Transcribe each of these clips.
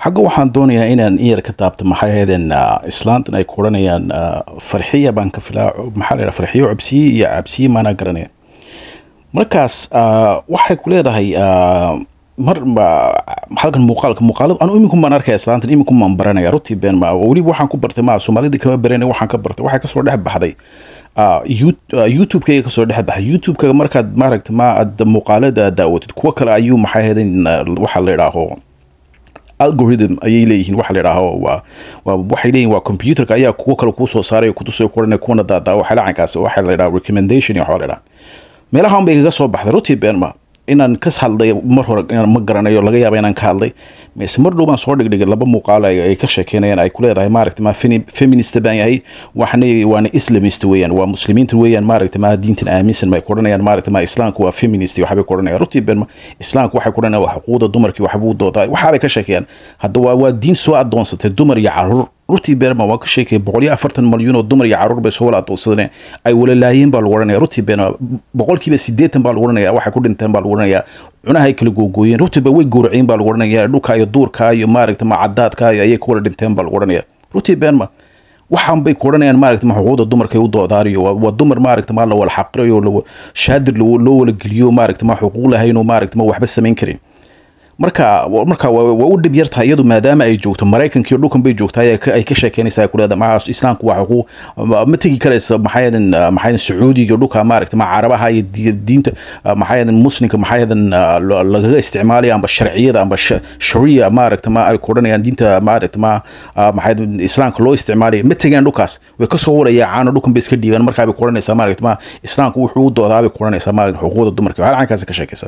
xagga waxaan doonayaa inaan iyar ka taabto maxay ahaydeen islaantan ay ku odhanayaan farxiya baan ka filaa maxaa la yidhaha farxiyo cabsiye iyo cabsiye maanaa garanaya markaas waxay ku leedahay mar halkan muuqaalka muuqaalada anu iminku maan arkaya islaantan iminku maan baranaya runtii been ma weliba waxaan ku bartay ma soomaalida kama baranay waxaan ka bartay waxay kasoo dhex baxday youtube-kayga kasoo dhex baxay youtube-kaga markaad maaragta ma aad muuqaalada daawatid kuwo kale ayuu maxay ahaydeen waxa la idhaaho algorithm ayay leeyihiin waxa la idhaaho waa waa waxay leeyihin waa computerka ayaa kuwo kale kuu soo saaray kutusoo kuranay kuwana daadaa waxa lacankaas waxa la idhaha recommendation iyo waxa la idhaha meelahan bay kaga soo baxday runtii beenma inaan ka hadlay mar hore inaan ma garanayo laga yaaba inaan ka hadlay mise mar dhow baan soo dhigdhigay laba muuqaal ay ka sheekeynayaan ay ku leedahay maaragta ma feminist baan yahay waxna waana islamist weeyaan waa muslimiinta weeyaan maaragta ma diintan aaminsan bay ku odhanayaan maaragta ma islaamku waa feminist waxbay ku odhanayaan runtii been islaamku waxay ku odhanayaan waa xuquuqda dumarkii waxbuu doodaa waxaabay ka sheekeeyaan hadda waa waa diin soo adoonsatay dumar iyo caruur runtii beerma waa ka sheekaya boqol iyo afartan malyan oo dumar iyo caruur bay soo wala adoonsadeen ay wala laayeen baa lagu odhanaya runtii beerma boqolkiiba sideetan baa lagu odhanaya waxay ku dhinteen baa lagu odhanaya cunaha ay kala googooyeen runtiiba way gowraceen baa lagu odhanaya dhulka iyo duurka iyo maaragta ma cadaadka iyo ayay ku wala dhinteen baa lagu odhanaya runtii beenma waxaan bay ku odhanayaan maaragta ma xuquuqda dumarka u doodaariyo waa dumar maaragta ma la wala xaqirayo shaadir loo wala geliyo maaragta ma xuquuq lahayn oo maaragta ma waxba samayn karin marka marka waa u dhib yartahay iyadu maadaama ay joogto maraykanka iyo dhulkan bay joogtaa ay ka sheekeynaysaa ku leedahay maxaa islaamku waa xuquuq ma tegi karaysa maxaayadan maxaayadan sacuudiga iyo dhulka maaragta ma carabaha iyo diinta maxaayadan muslimka maxaayadan lagaga isticmaalaya amba sharciyada amba shariya maaragta ma ay ku odhanayaan diinta maaragta ma maxaayadan islaamka loo isticmaalaya ma tegayaan dhulkaas way kasoo waraya caano dhulkan bay iska dhiibaan markaa bay ku odhanaysaa maaragta ma islaamku wuxuu u doodaa bay ku odhanaysaa maaragta xuquuqda dumarka waxaa caynkaasi ka sheekaysaa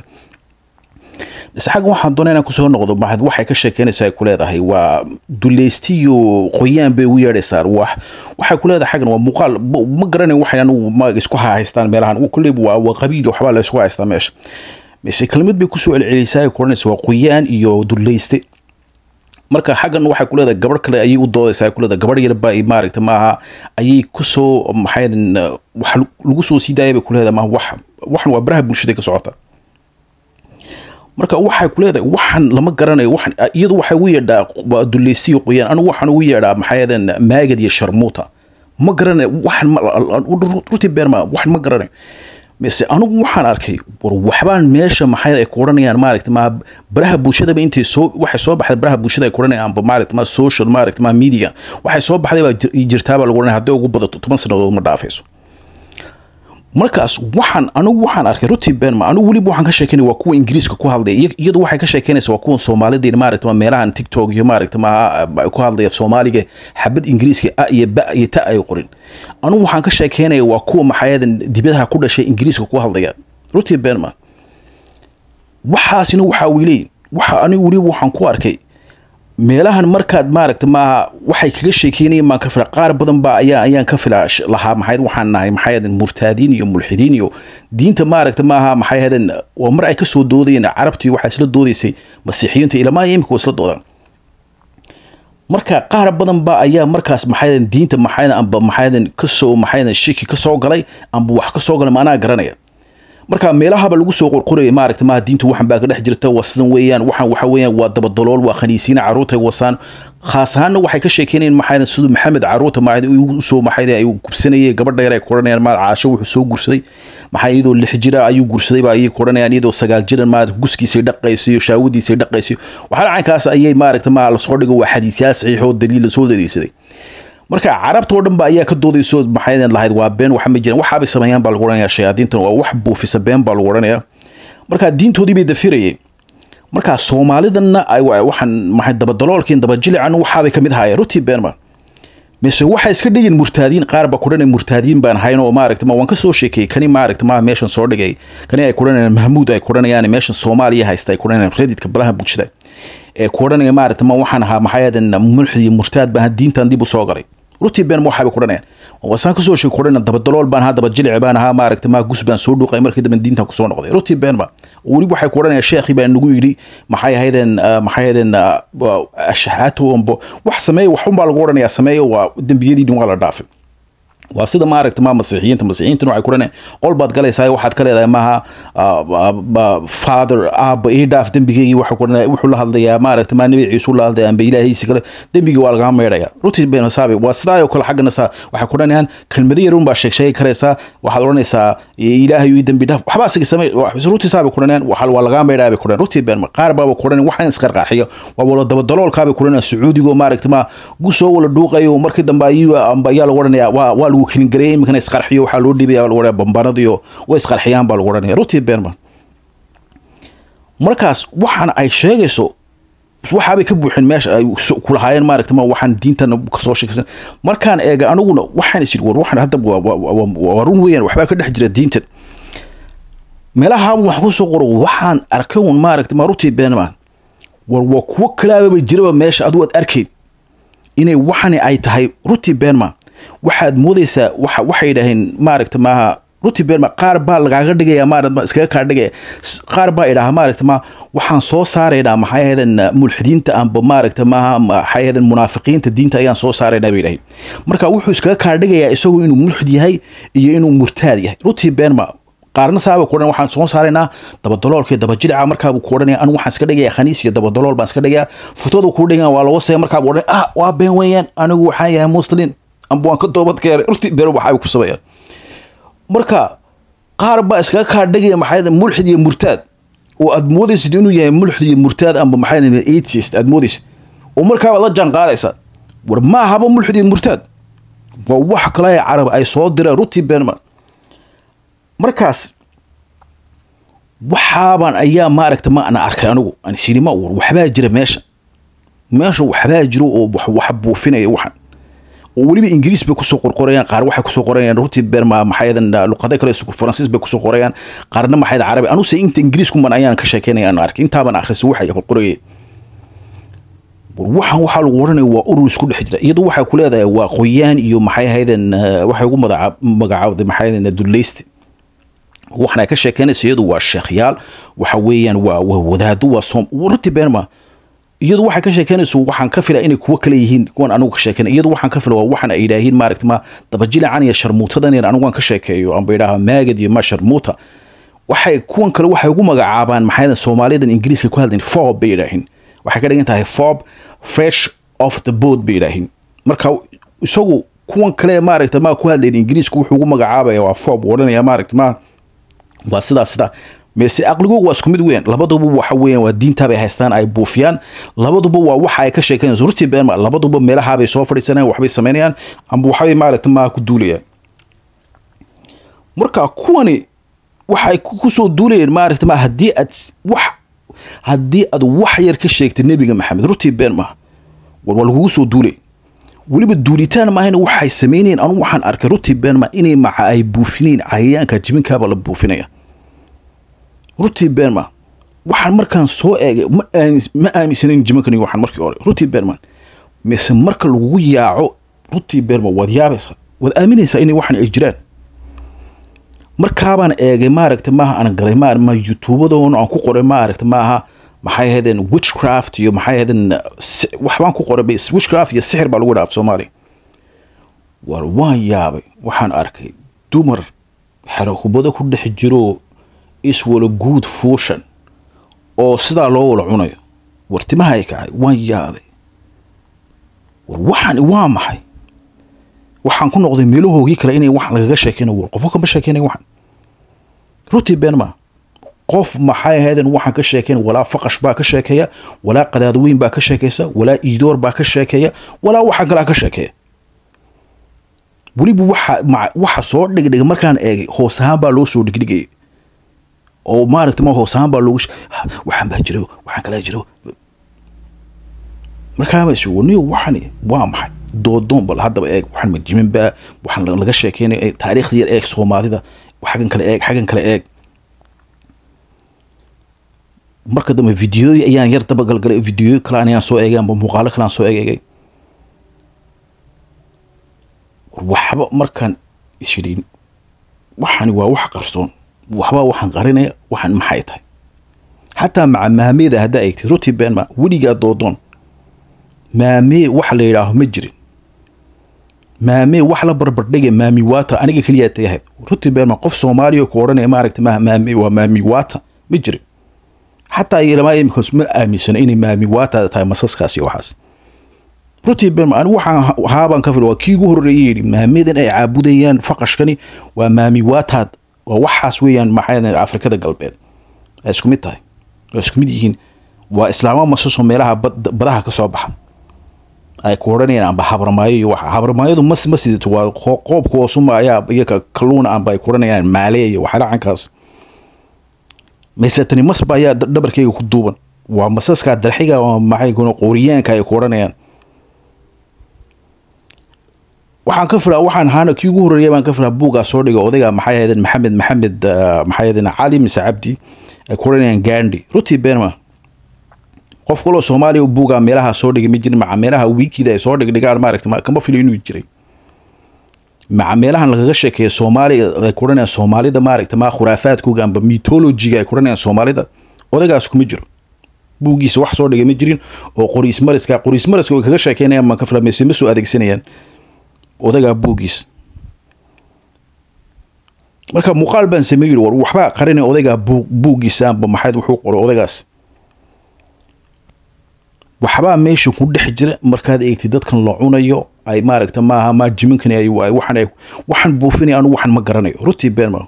mise xagga waxaan doonay inaan kusoo noqdo maxad waxay ka sheekeynaysaa ay ku leedahay waa dulaystiyo qoyaan bay ugu yeedhaysaa wax waxay ku leedahay xaggan waa muuqaal ma garanayn waxay anugu ma isku haystaan meelahan kulleyba waa waa qabiil waxbaa la isku haystaa meesha mise kelmad bay kusoo celcelisay ay ku odhanaysa waa qoyaan iyo dulayste marka xaggan waxay ku leedahay gabadh kale ayay u doodaysaa ay ku leedahay gabadh yarba maaragta maaha ayay kusoo maxayadan wax lagu soo sii daaya bay ku leedahay maaha wax waxan waa baraha bulshada ka socota marka waxay ku leedahay waxan lama garanayo waxan iyadu waxay ugu yeedhaa dulaystiyo qoyaan anigu waxaan ugu yeedhaa maxaayadan maagad iyo sharmuuta ma garanayo waxan runtii beerma waxan ma garanayo mise anigu waxaan arkay war waxbaan meesha maxay ay ku odhanayaan maaragta ma baraha bulshadaba intay soo waxay soo baxday baraha bulshada ay ku odhanayaan amba maaragta ma social maaragta ma media waxay soo baxday baa jirtaa baa lagu odhanaya hadday ugu badato toban sannadood ma dhaafayso markaas waxaan anigu waxaan arkay ruti benma anigu weliba waxaan ka sheekeynaya waa kuwa ingiriiska ku hadlaya iyadu waxay ka sheekeynaysa waa kuwa soomaalida maaragta meelahan tiktok iyo maaragta ma ku hadlaya soomaaliga xabad ingiriiska a iyo ba iyo ta ay qorin anigu waxaan ka sheekeynaya waa kuwa maxaayadan dibadaha ku dhashay ingiriiska ku hadlaya ruti benma waxaasina waxaa wiileyn waxa anigu weliba waxaan ku arkay meelahan markaad maaragta maaha waxay kaga sheekeynayeen baan ka fila qaar badan baa ayaa ayaan ka fila lahaa maxay waxaan nahay maxay ahaydeen murtaadiin iyo mulxidiin iyo diinta maaragta maaha maxay ahaydeen waa mar ay kasoo doodayeen carabtii waxaa isla doodaysay masiixiyiinta ilamaha imika waa isla doodaan marka qaar badan baa ayaa markaas maxay diinta maxay amba maxay kasoo maxay shiki kasoo galay amba wax kasoo galay maanaa garanaya marka meelahaba lagu soo qorqoraya maaragta maaha diintu waxan baa ka dhex jirta waa sidan weeyaan waxaan waxa weeyaan waa dabadalool waa khaniisiina carruurtay wasaan khaas ahaanna waxay ka sheekeynayeen maxay siduu maxamed carruurta maayad usoo maxay ay gubsanayay gabadha yar ay ku odhanayaan maal caasho wuxuu soo gursaday maxay iyadoo lix jira ayuu gursaday baa ayay ku odhanayaan iyadoo sagaal jiran maarata guskiisay dhaqayso iyo shaawadiisay dhaqayso waxaa caynkaas ayay maaragta maa lasoo dhigo waa xadiisyaal saxiix oo daliil lasoo daliilsaday marka carabtoo dhan ba ayaa ka doodayso maxay lahayd waa been waxa ma jiraan waxaabay sameeyaan baa lagu odhanaya shayaadiintan waa wax buufisa been baa lagu odhanaya marka diintoodii bay dafirayeen marka soomaalidanna waxaan maxay dabadaloolkiin dabajilican waxaabay kamid ahaayeen rutii beenma mise waxay iska dhigin murtaadiin qaar ba kudhanay murtaadiin baan hayn oo maaragta ma waan ka soo sheekeeyey kani maaragta ma meeshan soo dhigay kani ay kudhanayaan mahmuud ay kudhanayaan meeshan soomaaliya haysta ay kudhanayaan reddit-ka balaha bulshada ee ku odhanaya maaragta ma waxaan ahaa maxaayadan mulxid iyo murtaad baan diintan dib u soo galay rutii been ma waxaabay kudhanayaan wasaan kasoo sheeg kudhana dabadalool baan ahaa dabajilic baan ahaa maaragta ma gus baan soo dhuuqay markii dambe diintan kusoo noqday rutii been ma weli waxay ku odhanayaan sheekhi baa nagu yidhi maxay ahaydeen maxay ahaydeen ashahaato ombo wax sameeya waxun baa lagu odhanayaa sameeyo waa dembiyadii dhin waa la dhaafay waa sida maaragta ma masiixiyiinta masiixiyiintuna waxay kuranayaan qol baad galaysaa waxaad ka leedahay maaha father aaba ii dhaaf dembigeygii waxa kuranaya wuxuu la hadlayaa maaragta maa nabi ciisu la hadlaya amba ilaahiisi kale dembigii waa lagaa meedhaya rutii been saabi waa sidaa oo kale xaggana saa waxay kuranayaan kelmado yarun baa sheeg sheegi karaysaa waxaad odhanaysaa ilaahay ii dembi dhaaf waxbaa asiga samey rutii saabi kuranayaan waa lagaa meedhaya bay kuranayaan rutii been qaar baaba kuranayaan waxaan isqarqaaxiyo waa wala dabadaloolkaabay kuranayaan sacuudigo maaragta ma gusoo wala dhuuqayo markii dambe ayuu amba ayaa lagu odhanaya waa waa lagu kelin gareeyay iminkana isqarxiyo waxaa loo dhibaya lagu odhanaya bambanadiyo way isqarxiyaan baa lagu odhanaya rutii beenman markaas waxaan ay sheegayso waxaabay ka buuxeen meesha ay kulahaayeen maaragta ma waxaan diintan kasoo sheekaysan markaan eega aniguna waxaan is war waxaan hadda waa run weeyaan waxbaa ka dhex jira diintan meelaha wax ku soo qoro waxaan arkay un maaragta ma rutii beenman war waa kuwo kalaababa jiraba meesha adigu aad arkayn inay waxani ay tahay rutii beenman waxaad moodaysaa waxa waxay yidhaaheen maaragta maaha rutii beenma qaar baa lagaaga dhigaya maaragta iskaga kaa dhigaya qaar baa idhaha maaragta ma waxaan soo saaraynaa maxay ahaydeen mulxidiinta amba maaragta maaha maxay ahaydeen munaafiqiinta diinta ayaan soo saaraynaa bay yidhaaheen marka wuxuu iskaga kaa dhigayaa isagu inuu mulxid yahay iyo inuu murtaad yahay rutii beenma qaarna saaba ku odhan waxaan soo saaraynaa dabadaloolka iyo dabajirica markaabuu ku odhanaya anu waxaan iska dhigayaa khaniis iyo dabadalool baan iska dhigayaa futooda kuu dhigan waa laga wasaya markaabuu odhanaya ah waa been weeyaan anigu waxaan yahay muslin amba waan ka toobad keenay rutii been waxaabay ku sameeyaan marka qaar baa iskaga kaa dhigaya maxay mulxid iyo murtaad oo aad moodaysid inuu yahay mulxid iyo murtaad amba maxay atheist aad moodaysid oo markaabaad la jaan qaadaysaa war ma ahaba mulxid iyo murtaad waa wax kale ee carab ay soo direen rutii beenman markaas waxaaban ayaa maaragta ma ana arkay anigu aan isiri ma war waxbaa jira meesha meesha waxbaa jiro oo wax buufinaya waxan oo weliba ingiriis bay kusoo qorqorayaan qaar waxay kusoo qorayaan rutii berma maxayadan luqado kale faransiis bay kusoo qorayaan qaarna maxayad carabi anuse inta ingiriiskuman ayaan ka sheekeynaya aan arkay intaaban akhriso waxay qorqorayeen war waxaan waxaa lagu odhanaya waa urur isku dhex jira iyadu waxay ku leedahay waa qoyaan iyo maxay ahaydeen waxay ugu magacaawday maxay ahaydeen dulleyste waxaan ay ka sheekeynaysa iyadu waa sheekhyaal waxa weeyaan waa waa wadaado waa soom rutii berma iyadu waxay ka sheekeynayso waxaan ka fila inay kuwo kale yihiin kuwan anigu ka sheekeynay iyadu waxaan ka fila waa waxaan ay yidhaahiin maaragta ma dabajilacan iyo sharmuutadan in anigu aan ka sheekeeyo amba yidhaaha maagad iyo ma sharmuuta waxay kuwan kale waxay ugu magacaabaan maxay soomaaliyadan ingiriiska ku hadlayn fob bay yidhaahiin waxay ka dhigan tahay fob fresh of the boat bay yidhaahiin marka isagu kuwan kale maaragta ma ku hadlayn ingiriisku wuxuu ugu magacaabaya waa fob odhanaya maaragta ma waa sidaa sidaa mise aqligoogu waa isku mid weyn labaduba waxa weeyaan waa diintaabay haystaan ay buufiyaan labaduba waa waxa ay ka sheekeynayso rutii been labaduba meelahaabay soo fadhiisanayaan waxbay samaynayaan amba waxbay maaragta maa ku duulayaan marka kuwani waxay kusoo duulayeen maaragta ma haddii aad wax haddii aad wax yar ka sheegtay nebiga maxamed rutii been maaha war waa lagugu soo duulay weliba duulitaan maahayna waxay samaynayeen anu waxaan arkay rutii been ma inay maca ay buufinayeen cayayaanka jibinkaaba la buufinaya rutii beenman waxaan markaan soo eegay ma aaminsanayn jimankani waxaan markii hore rutii beenman mise marka lagugu yaaco rutii beenman waad yaabaysaa waad aaminaysaa inay waxan ay jiraan markaabaan eegay maaragta maaha aan galay ma ma youtubeadoon aan ku qoray maaragta maaha maxay ahaydeen witchcraft iyo maxay ahaydeen waxbaan ku qoray witchcraft iyo sixir baa lagu dhaaf soomaaliya war waan yaabay waxaan arkay dumar xerahubado ku dhex jiro iswala guud fuushan oo sidaa loo wala cunayo war timahay kacay waan yaabay war waxaan waa maxay waxaan ku noqday meelahoogii kale inay wax lagaga sheekeynayo war qofka kama sheekeynay waxan rutii been ma qof maxay ahaydeen waxaan ka sheekeyn walaa faqash baa ka sheekeeya walaa qadaadweyn baa ka sheekeysa walaa iidoor baa ka sheekeeya walaa waxaan kalaa ka sheekeeya weliba waxa waxa soo dhigdhiga markaan eegay hoos ahaan baa loo soo dhigdhigayay oo maaragta ma hoos ahaan baa loogu waxaan baa jiro waxaan kalaa jiro markaaba is waniyo waxani waa maxay doodoon bal haddaba eeg waxaan majimin baa waxaan laga sheekeynaya taariikhda yar eeg soomaalida xaggan kale eeg xaggan kale eeg marka dambe videoyi ayaan yar daba galgalay videoyo kale ayaan soo eegay amba muuqaalo kale aan soo eegay waxba markaan isyidhin waxani waa wax qarsoon waxbaa waxaan qarinaya waxaan maxay tahay xataa maca maameeda haddaa eegtay rutii beenma weligaa doodoon maamee waxa la yidhaaho ma jirin maame wax la barbardhiga maami wata aniga keliya tay ahayd runtii beerma qof soomaaliya ku odhanaya maaragta ma maami waa maami wata ma jirin xataa ilamaa imikaas ma aaminsana inay maami wata tahay masaskaasi waxaas runtii beerma anigu waxaan haabaan ka fil waa kii ugu horreeyay yidhi maamidan ay caabudayaan faqashkani waa maami wataad waa waxaas weeyaan maxay afrikada galbeed ay isku mid tahay waa isku mid yihiin waa islaamo masaso meelaha badaha ka soo baxa ay ku odhanayaan amba habramaayo iyo waxa habramaayadu mas ma sidato waa qoobka hoosuma ayaa iyaga kalluuna amba ay ku odhanayaan maale iyo waxyaala cankaas maysetani masba ayaa dhabarkeyga ku duuban waa masaskaa darxiga waa maxay kuna qooriyaanka ay ku odhanayaan waxaan ka filaa waxaan ahaana kii ugu horreeya baan ka filaa buuggaa soo dhiga odayga maxay ahaydeen maxamed maxamed maxay ahaydeen cali mise cabdi ay ku odhanayaan gandhi runtii beenma qof kaloo soomaaliya u buugaa meelaha soo dhigay ma jirin maca meelaha wiikida ay soo dhigdhigaan maaragta kama filo inuu jiray maca meelahan lagaga sheekeeya soomaaliya ay ku odhanayaan soomaalida maaragta ma khuraafaadkooga amba mythologiga ay ku odhanayaan soomaalida odaygaas kuma jiro buuggiisa wax soo dhigay ma jirin oo qoriis mariska qoriis mariska way kaga sheekeynayaan ma ka fila mise ma soo adeegsanayaan odagaa buuggiis marka muuqaal baan sameeyey war waxbaa qarinaya odaygaa buug buuggiisa amba maxayd wuxuu qoray odaygaas waxbaa meesha ku dhex jira markaad eegtid dadkan la cunayo ay maaragta maaha maa jiminkani ay waxaan ay waxaan buufinaya anu waxaan ma garanayo runtii beenma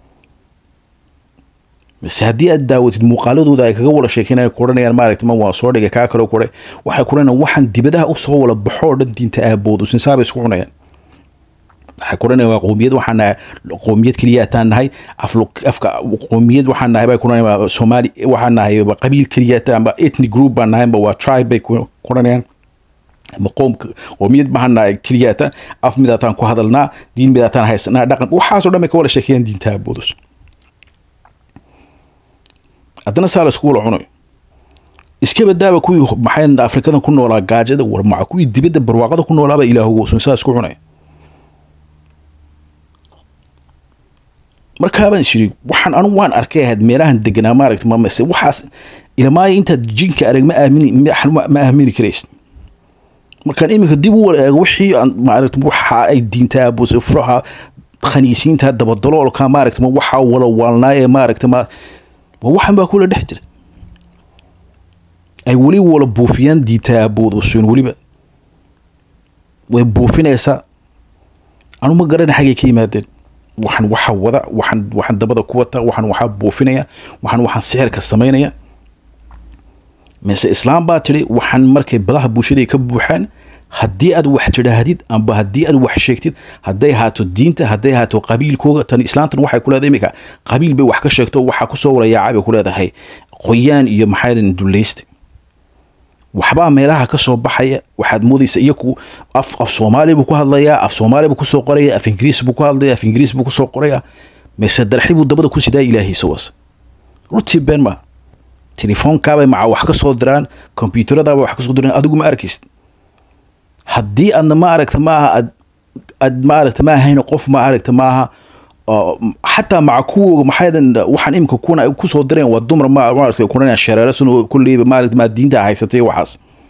mise haddii aad daawatid muuqaaladooda ay kaga wada sheekeynaya ku odhanayaan maaragta ma waa soo dhigay kaa kale kore waxay ku odhanayaan waxaan dibadaha usoo wala baxo oo dhan diinta aaboodu sinsaabay isku cunayaan waxay ku odhanayaan waa qoomiyad waxaan nahay qoomiyad keliyaataan nahay afka qoomiyad waxaan nahay bay ku odhanayaan soomaali waxaan nahay qabiil keliyaata amba ethnic group baan nahay amba waa tribe bay ku odhanayaan ama qoom qoomiyad maxaan nahay keliyaata af midaataan ku hadalnaa diin midaataan haysanaa dhaqan waxaasoo dhan bay ka wada sheekeeyaan diinta aaboodus haddana saa la isku wala cunayo iska badaaba kuwii maxay afrikadan ku noolaa gaajada war maca kuwii dibadda barwaaqada ku noolaaba ilaahugosun saa isku cunaya markaabaan ishiri waxaan anu waan arkay ahayd meelahan deganaa maaragta mamase waxaas ilamaayo intaad jinka arag ma aamini ma aamini karaysid markaan iminka dib u wala eego wixii aan maaragta waxa ay diintaa buse furaha khaniisiinta dabadaloolka maaragta ma waxaa wala waalnaa ee maaragta ma waxan baa kula dhex jira ay weli wala buufiyaan diintaa aaboodosun weliba way buufinaysaa anu ma garana xaggay ka yimaadeen waxaan waxa wada waxaan waxaan dabada ku wata waxaan waxaa buufinaya waxaan waxaan sixirka samaynaya mise islaam baa tidhi waxaan markay badaha bulshada ka buuxaan haddii aad wax tidhaahdid amba haddii aad wax sheegtid hadday haato diinta hadday haato qabiilkooga tan islaamtan waxay ku leedahay iminka qabiil bay wax ka sheegto waxaa kusoo warayaacay bay ku leedahay qoyaan iyo maxaadan dulaysta waxbaa meelaha ka soo baxaya waxaad moodaysa iyaku af af soomaali buu ku hadlayaa af soomaali buu kusoo qoraya af ingiriis buu ku hadlaya af ingiriis buu kusoo qoraya mise darxi buu dabada ku sidaa ilaahiisa was runtii been ma telefoonkaabay maca wax ka soo diraan kombyuutaradaabay wax kasoo diraan adigu ma arkaysid haddii aadna ma aragta maaha aad aad ma aragta ma ahayn qof ma aragta maaha xataa maca kuwooga maxaydan waxaan imika kuna kusoo direen waa dumar ma maaragta kunanaa shareerasan oo kulleyba maaragta maa diinta haysatay waxaas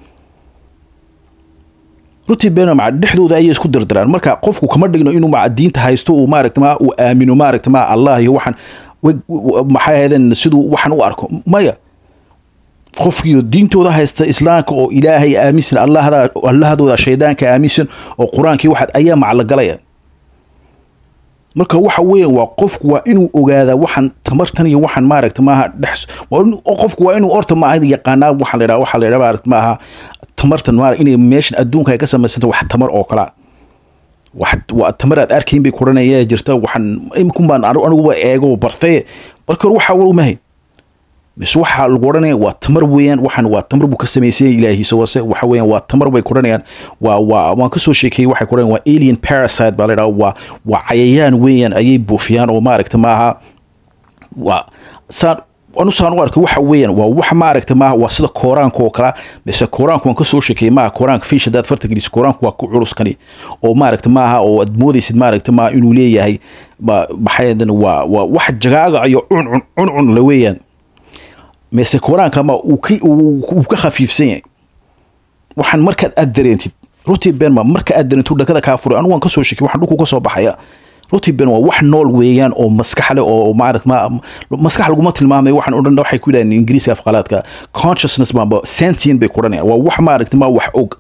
runtii beena maca dhexdooda ayay isku dirdiraan marka qofku kama dhigno inuu maca diinta haysto uu maaragta ma uu aamino maaragta ma allah iyo waxaan maxay ahaydeen siduu waxaan u arko maya qofkii diintooda haysta islaamka oo ilaahay aaminsan allahda allahadooda shaydaanka aaminsan oo qur-aankii waxaad ayaa maclagalaya marka waxa weeyaan waa qofku waa inuu ogaadaa waxaan tamartan iyo waxaan maaragta maaha dhex qofku waa inuu orta maaha yaqaanaa waxaa la yidhaha waxaa la yidhaha maaragta maaha tamartan maarag inay meeshan adduunka ay ka samaysanta wax tamar oo kalaa wax waa tamar aad arkayn bay kuranaya jirta waxaan imikun baan aniguba eego bartay marka hore waxaa war umahay mise waxaa lagu odhanaya waa tamar weeyaan waxaan waa tamar buu ka samaysanya ilaahiisa wase waxa weeyaan waa tamar bay kuranayaan waa waa waan kasoo sheekeeyey waxay kuranayaan waa alien parasite baa la yidhaha waa waa cayayaan weeyaan ayay buufiyaan oo maaragta maaha waa saan anu saan u arkay waxa weeyaan waa wax maaragta maaha waa sida kooraanka oo kala mise kooraanku waan kasoo sheekeeyey maaha kooraanka fish haddaad farta geliso kooraanku waa ku culuskani oo maaragta maaha oo aad moodaysid maaragta maaha inuu leeyahay maxayadan waa waa wax jagaaga iyo cuncun cuncun la weeyaan mise kooraanka ma uu ka uu ka khafiifsan yahay waxaan markaad aad dareentid runtii benma marka aad darintu dhakada kaa furay anigu waan kasoo shekiy waxaan dhulku kasoo baxaya runtii ben waa wax nool weeyaan oo maskax leh oo maaragt ma maskax laguma tilmaamay waxaan odhan waxay ku yidhahdeen ingiriiska afqalaadka consciousness bamba sentient bay ku odhanayaan waa wax maaragta ma wax og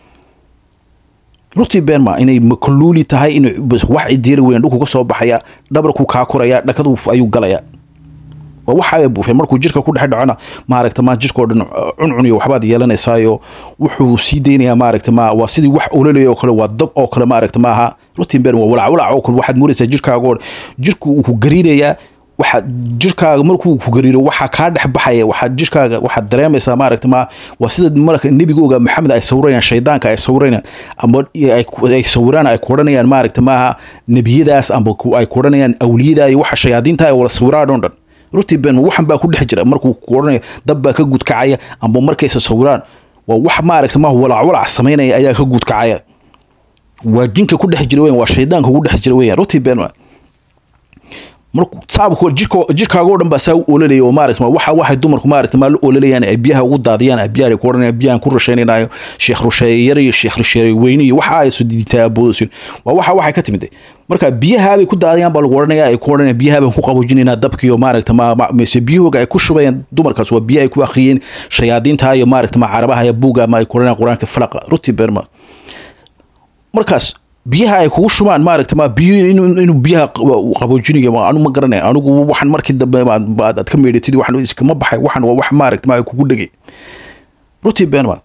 runtii benma inay makluuli tahay in wax idiiri weyn dhulku ka soo baxaya dhabarku kaa koraya dhakadu ayuu galaya waa waxaa buufay markuu jirka ku dhex dhacona maaragta ma jirkao dhan cuncuniyo waxbaad yeelanaysaayo wuxuu sii deynayaa maaragta ma waa sidii wax ololaya oo kale waa dab oo kale maaragta maaha rutin ben waa walac walac oo kale waxaad moodaysaa jirkaagoo jirku uu ku gariirayaa waxa jirkaaga markuu ku gariiro waxaa kaa dhex baxaya waxaa jirkaaga waxaad dareemaysaa maaragta ma waa sida marka nebigooga maxamed ay sawirayaan shaydaanka ay sawirayaan ama ay sawiraan ay ku odhanayaan maaragta maaha nebiyadaas amba ay ku odhanayaan awliyada iyo waxa shayaadiinta ay wala sawiraan oo dhan runtii ben waxan baa ku dhex jira markuu ku odhanayo dab baa ka gudkacaya amba markaysa sawiraan waa wax maaragta ma walac walac samaynaya ayaa ka gudkacaya waa jinka ku dhex jira weyan waa shaydaanka ku dhex jira weyan runtii ben marku saabku jirka jirkaaga dhan baa saa u ololaya oo maaragta waxa waxay dumarku maaragta ma la ololayaan ay biyaha ugu daadiyaan ay biyaha ku odhanayaan biyahan ku rusheynaynayo sheekh rusheeye yar iyo sheekh rusheeye weyni iyo waxa ay soo diitaa boodayso waa waxa waxay ka timid marka biyaha bay ku daadiyaan baa lagu odhanaya ay ku odhanayaan biyaha baan ku qaboojinaynaa dabkii oo maaragta ma mise biyahooga ay ku shubayaan dumarkaas waa biyo ay ku akhriyeen shayaadiinta iyo maaragta ma carabaha iyo buuga ma ay ku odhanayaan qur-aanka falaqa ruti berma markaas biyaha ay kugu shubaan maaragta ma biyo inuu biyaha qaboojinayo anu ma garanay anigu waxaan markii dambe aad ka meedhatid waxaan iskama baxay waxaan waa wax maaragta ma kugu dhegay ruti benma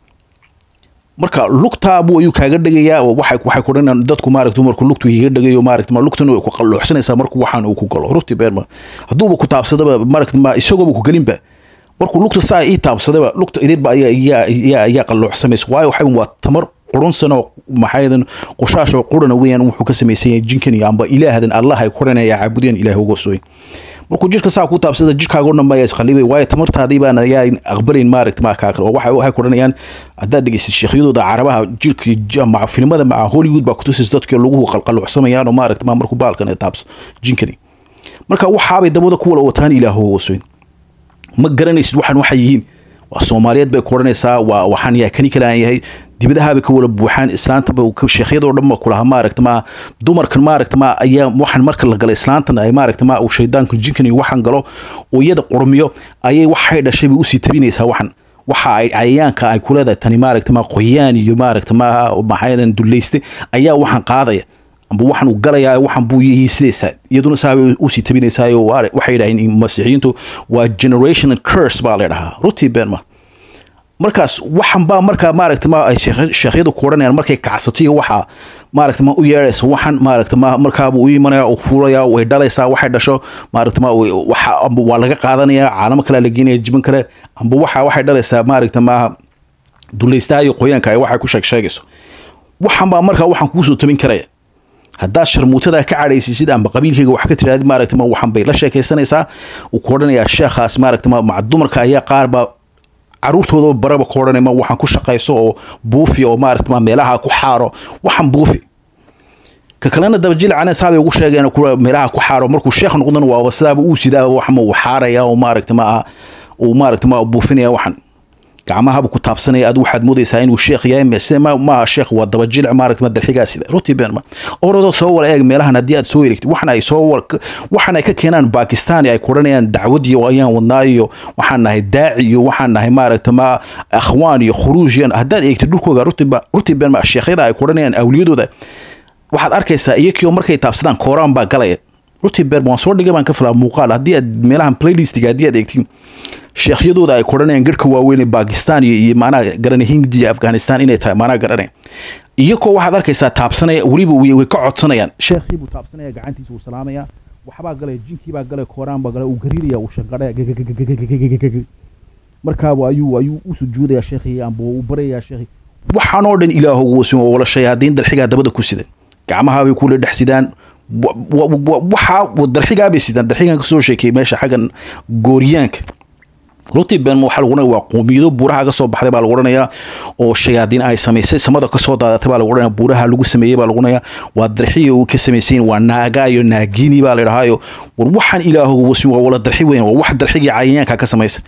marka lugtaabu ayuu kaaga dhegayaa waxay waxay ku dhanayaan dadku maaragta dumarku lugtu kaga dhegayo maaragta ma lugtan way ku qalluuxsanaysaa markuu waxaan uu ku galo ruti benma hadduuba ku taabsadaba maaragta ma isagooba ku gelinba markuu lugta saa ii taabsadaba lugta idinba ayaa ayaa ayaa ayaa qalluuxsamaysa waayo waxay waa tamar qurunsan oo maxaadan qushaasha oo qurana weeyaan wuxuu ka samaysan yahay jinkan iyo amba ilaahdan allah ay quranaya caabudeen ilaah uga sooy markuu jirka saa ku taabsada jirkaaga dhan baa isqalibay waayo tamartaadii baana yaa aqbalayn maaragta ma kaa waxa waxay quranayaan haddaad dhegeysid sheekhyadooda carabaha jirka maca filimada maca hollywood baa kutusis dadka lagu qalqalucsamayaan oo maaragta ma markuu baalkan taabso jinkani marka waxaabay dabada ku wala wataan ilaah uga sooy ma garanaysid waxaan waxay yihiin waa soomaaliyeed bay ku odhanaysaa waa waxaan yaa kani kale aan yahay dibadahaabay ka wala buuxaan islaantaba sheekhyadoo dhan ba kulaha maaragta ma dumarkan maaragta ma ayaa waxaan marka la gala islaantan ay maaragta ma uu shaydaanku jinkan iyo waxaan galo oo iyada qurmiyo ayay waxay dhashay bay usii tabinaysaa waxan waxa ay cayayaanka ay ku leedahay tani maaragta ma qoyaan iyo maaragta ma maxaadan dulayste ayaa waxaan qaadaya amba waxaan uu galayaa waxaan buu yihiisidaysaa iyaduna saabay usii tabinaysaayo waxay yidhaaheen masiixiyiintu waa generation curse baa la dhahaa rutii benma markaas waxan baa markaa maaragta ma ay sheekhyadu ku odhanayaan markay kacsato iyo waxaa maaragta ma u yeedhaysa waxan maaragta ma markaabuu u imanaya uu fuulaya way dhalaysaa waxay dhasho maaragta ma waxa amba waa laga qaadanaya caalamo kale la geenaya jiban kale amba waxa waxay dhalaysaa maaragta ma dulaystaha iyo qoyaanka ay waxay ku sheeg sheegayso waxan baa markaa waxaan kugu soo tabin karaya haddaad sharmuutada ka cadhaysiisid amba qabiilkayga wax ka tirahdid maaragta ma waxan bay la sheekaysanaysaa uu ku odhanayaa sheekhaas maaragta ma maca dumarka ayaa qaar baa caruurtooda baraba ku odhanay ma waxaan ku shaqayso oo buufi oo maaragta ma meelaha ku xaaro waxaan buufi ka kalena dabajilcana saabay ugu sheegeen kuwa meelaha ku xaaro markuu sheekh noqdana waaba sidaaba uu sidaa waxma uu xaaraya oo maaragta ma uu maaragta ma buufinaya waxan gacmahaba ku taabsanaya adigu waxaad moodaysaa inuu sheekh yahay sida ma maaha sheekh waa dabajilic maaragta ma darxigaa sida ruti benma orodoo soo wala eeg meelahan haddii aad soo eregtid waxan ay soo waxan ay ka keenaan bakistan ay ku odhanayaan dacwadii ayaan wadnaa iyo waxaan nahay daaci iyo waxaan nahay maaragta ma akhwaan iyo khuruuj iyo haddaad eegtid dhulkooga rutiba ruti benma sheekhyada ay ku odhanayaan awliyadooda waxaad arkaysaa iyakio markay taabsadaan kooraan baa galaya ruti benma waan soo dhigay baan ka filaa muuqaal haddii aad meelahan playlistiga haddii aad eegtid sheekhyadooda ay koranayaan garhka waaweyn ee bakistan iyo iyo maanaha garanay hindiya afghanistan inay tahay maanaha garanay iyakoo waxaad arkaysaa taabsanaya weliba way ka codsanayaan sheekhii buu taabsanaya gacantiisa uu salaamaya waxbaa galaya jinkii baa galay kooraan baa galay uu gariiraya uu shanqadhaya markaaba ayuu ayuu u sujuudaya sheekhii amba uu baraya sheekhii waxaan oo dhan ilaahogu wasin waa wala shayaadiin dalxigaa dabada ku sidan gacmahaabay kula dhex sidaan waxa darxigaabay sidaan darxigan kasoo sheekeyay meesha xaggan gooriyaanka ruti ben waxaa lagu odhanaya waa qoomiyado buuraha ka soo baxday baa lagu odhanayaa oo shayaadiin ay samaysay samada kasoo daadatay baa lagu odhanaya buuraha lagu sameeyey baa lagu odhanaya waa darxiyo ka samaysayin waa naaga iyo naagini baa la dhahaayo war waxaan ilaahogu wasin waa wala darxi weyn waa wax darxigii cayayaanka ka samaysa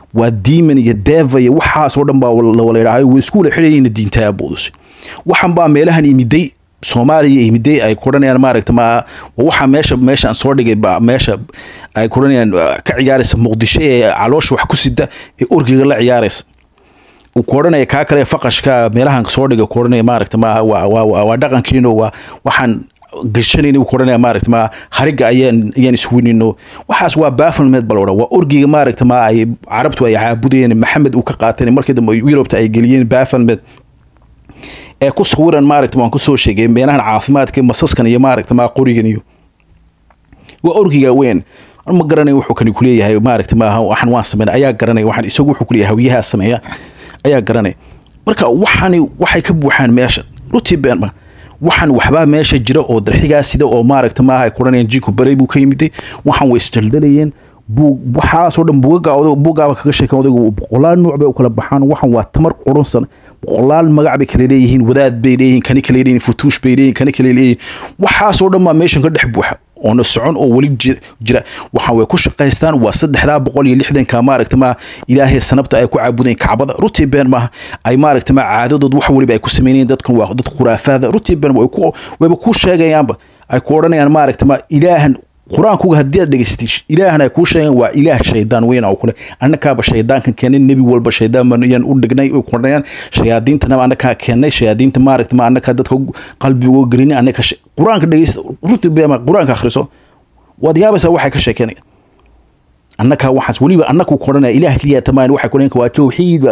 waa demon iyo deva iyo waxaasoo dhan baa la wala yidhaahay way isku wala xidhayayna diinta abuudus waxan baa meelahan imiday soomaaliya imiday ay kuranayaan maaragta ma waxaa meesha meeshaan soo dhigay ba meesha ay kuranayaan ka ciyaaraysa muqdisho ee caloosha wax ku sida ee orgiga la ciyaaraysa uu ku odhanaya kaa kale faqashka meelahan soo dhiga ku odhanaya maaragta maaha waa waa waa dhaqankiino waa waxaan gashanayna uu ku odhanaya maaragta ma hariga ayaan ayaan iswinino waxaas waa bafflement bal odhan waa orgiga maaragta ma ay carabtu ay caabudayeen maxamed uu ka qaateen markii dambe yurubta ay geliyeen bafflement ee ku sawiran maaragta waan kusoo sheegay meelahan caafimaadka masaskan iyo maaragta ma qorigan iyo waa orgiga weyn ma garanay wuxuu kani kuleeyahay maaragta maaha waxaan waan sameyn ayaa garanay waxaan isagu wuxuu kuleeyahay hawiyaha sameeya ayaa garanay marka waxani waxay ka buuxaan meesha rutii beenma waxaan waxbaa meesha jira oo darxigaa sida oo maaragta maaha ay kuranayaan jinku barey buu ka yimiday waxaan way isdaldalayeen buug waxaasoo dhan buugaga buugaaba kaga sheeken odaygu boqolaal nuuc bay u kala baxaan waxan waa tamar qurunsan boqolaal magac bay kala leeyihiin wadaad bay leeyihiin kani kale leeyihiin futuush bay leeyihiin kani kale leeyihiin waxaasoo dhan baa meeshan ka dhex buuxa oona socon oo weli jira waxaan way ku shaqaystaan waa saddexdaa boqol iyo lixdanka maaragta ma ilaahay sanabta ay ku caabudeen kacbada rutii been maaha ay maaragta ma caadadood wax weliba ay ku sameynayeen dadkan waa dad khuraafaada rutii been way ku wayba ku sheegayaanba ay ku odhanayaan maaragta ma ilaahan qur-aankuga haddii aad dhegaystid ilaahan ay kuu sheegeen waa ilaah shaydaan weyn oo kule annakaaba shaydaankan keenay nebi walba shaydaan baayaan u dhignay u kordhayaan shayaadiintanaba annakaa keennay shayaadiinta maaragta ma annakaa dadka qalbigoo gelinay annaka qur-aanka dhegeysta runtii beema qur-aanka akhriso waad yaabaysaa waxay ka sheekeynayaan annakaa waxaas weliba annaku kodhanaya ilaah keliya tamaan waxay kodhanayaan waa tawxiid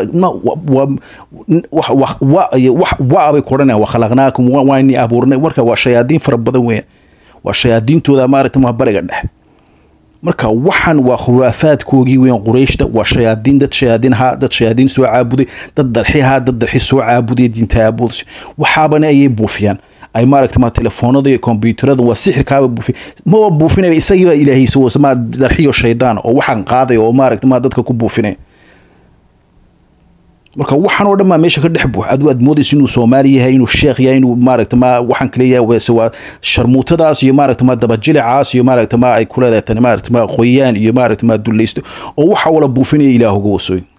wa bay kodhanayaan waa khalaqnaakum waa ini abuurnay marka waa shayaadiin fara badan weeyaan waa shayaadiintooda maaragta ma bariga dhexe marka waxan waa khuraafaadkoogii weyn qurayshta waa shayaadiin dad shayaadiin ahaa dad shayaadiin soo caabuday dad darxi ahaa dad darxi soo caabuday diinta aabudas waxaabana ayay buufiyaan ay maaragta ma telefoonada iyo kombyuutarada waa sixirkaaba buufiy maba buufinaya isagiibaa ilaahaysa wasma darxiyo shaydaan oo waxaan qaaday oo maaragta ma dadka ku buufinaya marka waxaan oo dhan baa meesha ka dhex buux adu aad moodaysa inuu soomaali yahay inuu sheekh yahay inuu maaragta ma waxaan kale yahay wese waa sharmuutadaas iyo maaragta ma dabajilicaas iyo maaragta ma ay ku leedahay tani maaragta ma qoyaan iyo maaragta ma dulaysto oo waxa wala buufinaya ilaahuga wasooyin